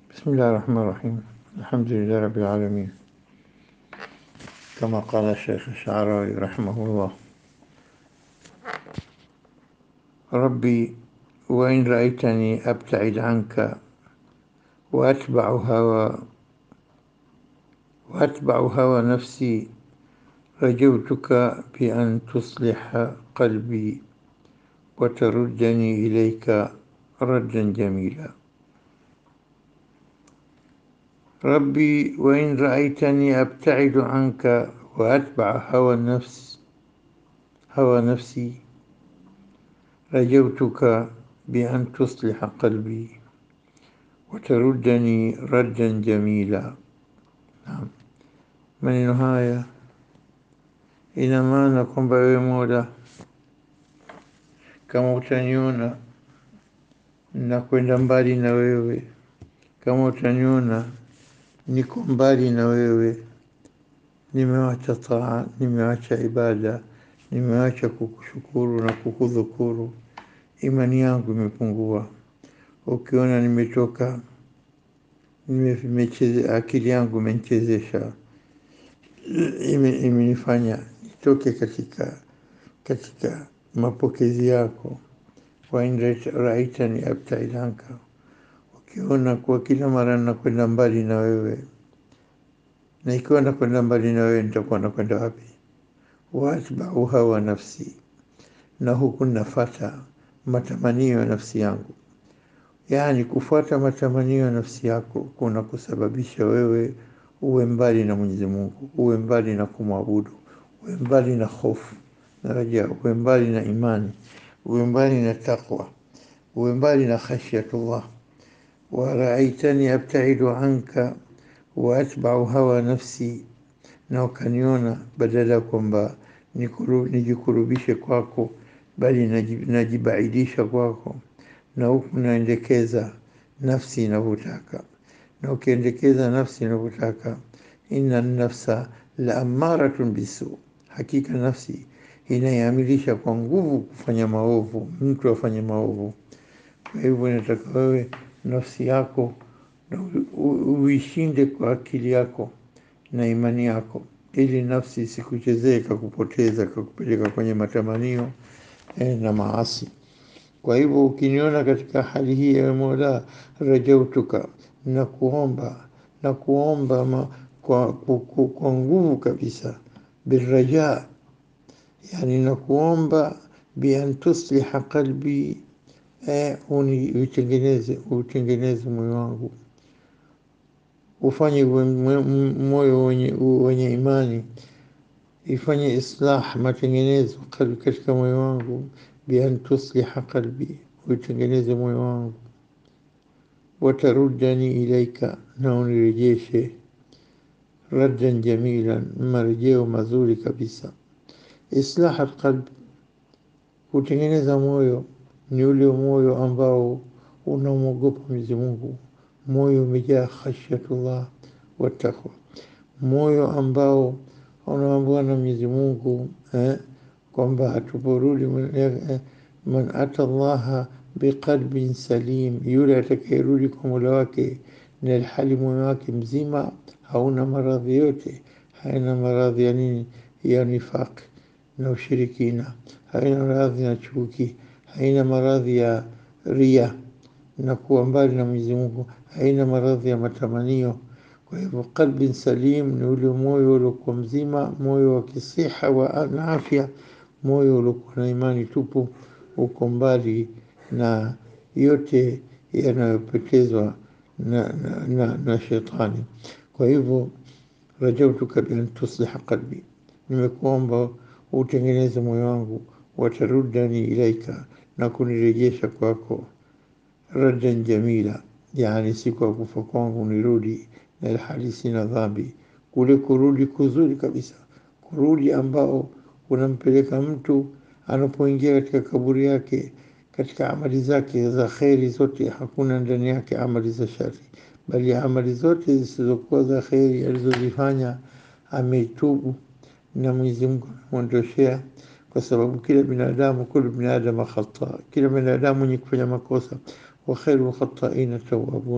بسم الله الرحمن الرحيم الحمد لله رب العالمين كما قال الشيخ الشعراوي رحمه الله ربي وإن رأيتني أبتعد عنك وأتبع هوى وأتبع هوى نفسي رجوتك بأن تصلح قلبي وتردني إليك ردا جميلا ربي وإن رأيتني أبتعد عنك وأتبع هوى النفس هوى نفسي رجوتك بأن تصلح قلبي وتردني ردا جميلا نعم maneno haya ina maana kwamba wewe Mola, kama utaniona na kwenda mbali na wewe, kama utaniona niko mbali na wewe, nimewacha taa, nimewacha ibada, nimewacha kukushukuru na kukudhukuru, imani yangu imepungua. Ukiona nimetoka nimecheze, akili yangu imenichezesha, ime- imenifanya nitoke katika katika mapokezi yako. wa in rait- raitani abtaid anka, ukiona kuwa kila mara nakwenda mbali na wewe, na ikiwa nakwenda mbali na wewe nitakuwa nakwenda wapi? waatbau hawa nafsi, na huku nafata matamanio ya nafsi yangu. Yaani, kufuata matamanio ya nafsi yako kuna kusababisha wewe uwe mbali na Mwenyezi Mungu, uwe mbali na kumwabudu, uwe mbali na hofu na raja, uwe mbali na imani, uwe mbali na taqwa, uwe mbali na khashyatullah. Waraaitani abtaidu anka wa atbau hawa nafsi, na ukaniona badala ya kwamba nikuru- nijikurubishe kwako, bali naji- najibaidisha kwako, na huku naendekeza nafsi inavyotaka, na ukiendekeza nafsi inavyotaka, inna nafsa la amaratun bisu, hakika nafsi inaiamilisha kwa nguvu kufanya maovu, mtu afanye maovu. Kwa hivyo inataka wewe nafsi yako na u- u- uishinde kwa akili yako na imani yako, ili nafsi isikuchezee ikakupoteza ikakupeleka kwenye matamanio eh, na maasi. Kwa hivyo ukiniona katika hali hii, ewe Mola, rajautuka, na kuomba na kuomba ma, kwa, kwa, kwa, kwa nguvu kabisa, birraja, yani na kuomba bian tusliha qalbi, eh, uni utengeneze utengeneze moyo wangu ufanye uwe mwe- m- moyo wenye, wenye imani, ifanye islah, matengenezo qalbi katika moyo wangu, bian tusliha qalbi, utengeneze moyo wangu, watarudani ilaika, na unirejeshe raddan jamilan, marejeo mazuri kabisa. Islah alqalb, kutengeneza moyo ni ule moyo ambao unamwogopa Mwenyezi Mungu, moyo umejaa khashyatullah wa taqwa, moyo ambao unaambiwa na Mwenyezi Mungu eh, kwamba hatuporudi man eh, man ata Allaha biqalbin salim, yule atakayerudi kwa Mola wake na ilhali moyo wake mzima hauna maradhi yote, haina maradhi ya nini, ya nifaq na ushirikina, haina maradhi na chuki, haina maradhi ya ria na kuwa mbali na Mwenyezi Mungu, haina maradhi ya matamanio. Kwa hivyo qalbin salim ni ule moyo uliokuwa mzima, moyo wa kisiha wa na afya, moyo uliokuwa na imani tupu, uko mbali na yote yanayopotezwa na, na, na, na shetani. Kwa hivyo rajautuka bian tusliha qalbi, nimekuomba utengeneze moyo wangu, watarudani ilaika, na kunirejesha kwako radan jamila, yani siku ya kufa kwangu nirudi na ilhali sina dhambi, kule kurudi kuzuri kabisa, kurudi ambao unampeleka mtu anapoingia katika kaburi yake, katika amali zake za kheri zote, hakuna ndani yake amali za shari, bali amali zote zisizokuwa za kheri alizozifanya ameitubu na Mwenyezi Mungu amemwondoshea, kwa sababu kila binadamu, kulu binadamu khata, kila binadamu mwenye kufanya makosa, wa khairu khataina tawabun,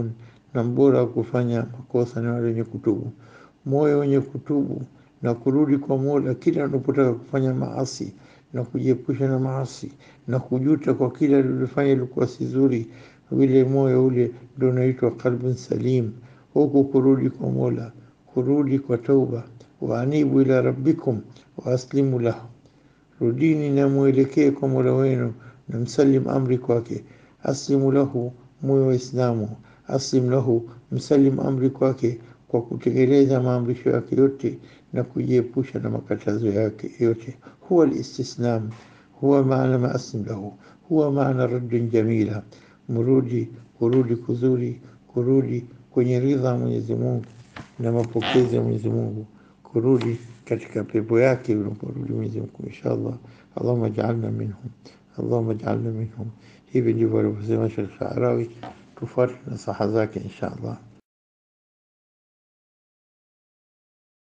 na mbora wa kufanya makosa ni wale wenye kutubu. Moyo wenye kutubu na kurudi kwa Mola kila unapotaka kufanya maasi na kujiepusha na maasi na kujuta kwa kila alilofanya ilikuwa si zuri, vile moyo ule ndio unaitwa qalbun salim. Huku kurudi kwa Mola, kurudi kwa tauba, waanibu ila rabbikum wa aslimu lahu, rudini na mwelekee kwa Mola wenu na msalim amri kwake. Aslimu lahu, muwe Waislamu. Aslim lahu, msalim amri kwake kwa kutekeleza maamrisho yake yote na kujiepusha na makatazo yake yote. Huwa listislam, huwa maana ma aslim lahu, huwa maana raddin jamila, mrudi kurudi kuzuri, kurudi kwenye ridha Mwenyezi Mungu na mapokezi ya Mwenyezi Mungu, kurudi katika pepo yake unaporudi Mwenyezi Mungu inshallah. Allahumma ja'alna minhum, Allahumma ja'alna minhum. Hivi ndivyo alivyosema Sheikh Sha'rawi, tufuate nasaha zake inshallah.